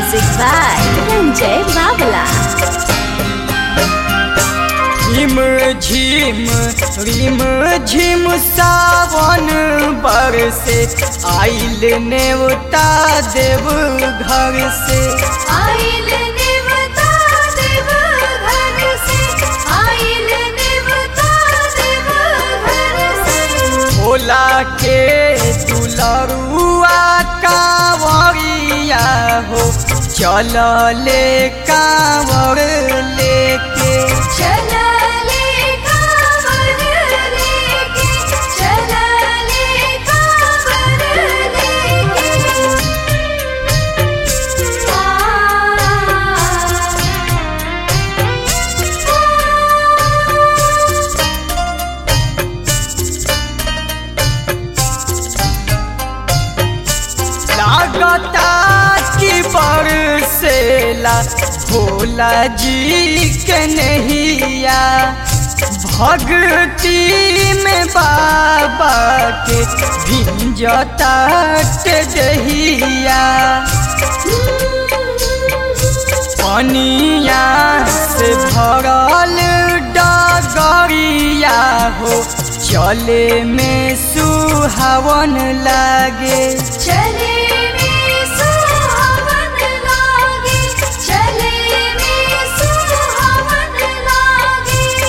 Music by Ranjay Babla. झिम झिम रिम झिम सावन बरसे आइल नेवता देव घर से आइल देवता देव घर से आइल देवता देव घर से भोला के दुलरुआ कांवरिया हो चल ले कांवर लेके चला ले कांवर लेके चला ले कांवर लेके लागता की बरसेला भोला जी के नैया भक्ति में बाबा के भिंजता के दहिया पनिया से भरल डगरिया हो चले में सुहावन लागे चले में सुहावन लागे चले में सुहावन लागे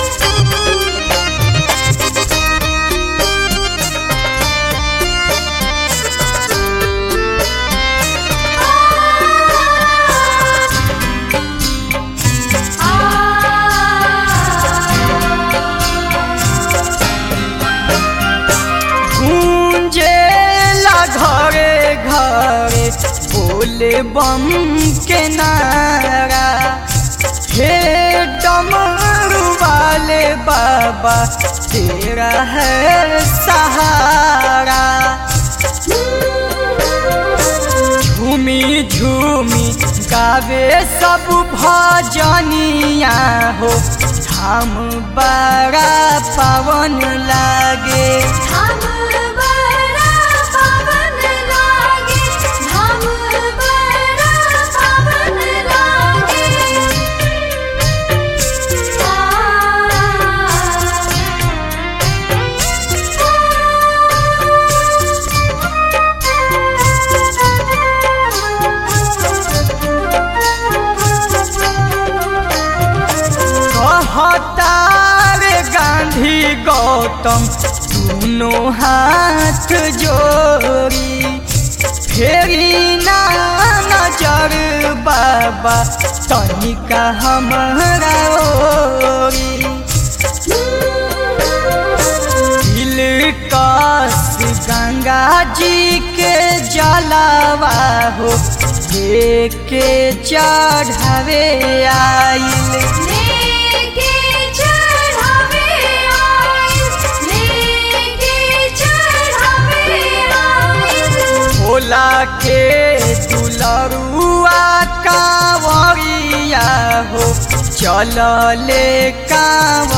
गूंजेला घरे घरे बोले बम के नारा हे डमरू वाले बाबा तेरा है सहारा झूमी झूमी गावे सब भजनिया हो धाम बड़ा पावन लागे हम बड़ा पावन लागे हम बड़ा पावन लागे कहतार गांधी गौतम दोनों हाथ जोड़ी फेरी ना नजर बाबा तनिका हमारा ओरी दिल कस गंगा जी के जलावा हो के चढ़ावे आइल लेके चढ़ावे आइल लेके चढ़ावे आइल भोला के दुलरुआ कांवरिया हो चल ले कांवर